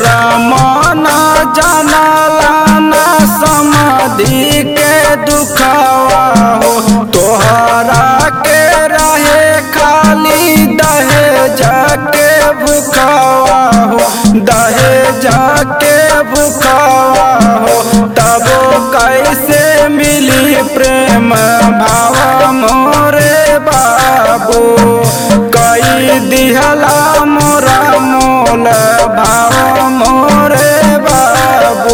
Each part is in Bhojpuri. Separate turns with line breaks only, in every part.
तोरा मन जानला ना समाधि के दुखावा हो तोहरा के रहे खाली दहेज के भुखावा हो दहेज के भुखावा हो तब कैसे मिली प्रेम भाव मोरे बाबू कई दिहला मोरा मोल भाव मोरे बाबू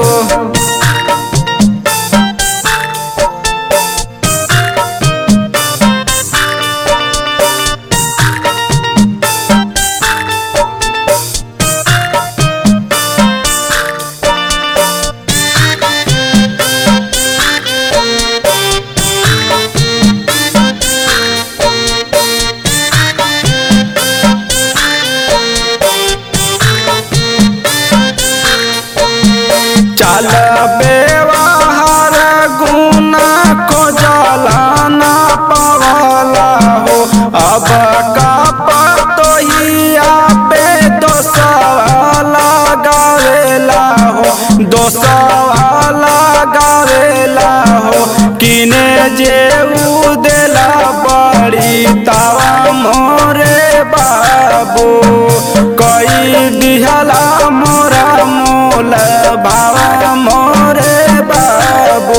चल बेवाहर गुना को जलाना पवाला हो अब का पतोहिया पे दोसवाला गावेला हो दोसवाला गावेला हो किने जे उ देला बड़ी तावा मोरे बाबू कई दिहला मोरा मोल भावा मोरे बाबू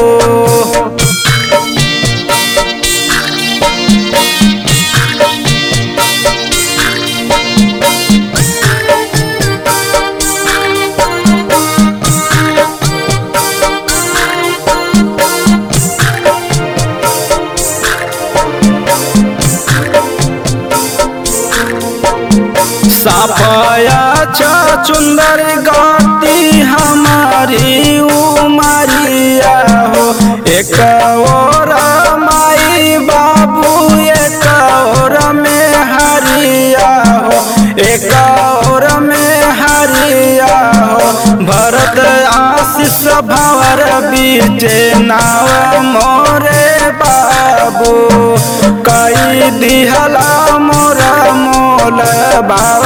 सफया चुंदर गाती हमारी उमरिया हो एक और माई बाबू एक और में हरिया हो एक और में हरिया हो भरत आशीष भवर बीच नाव मोरे बाबू कई दिहला मोरा मोल बाबा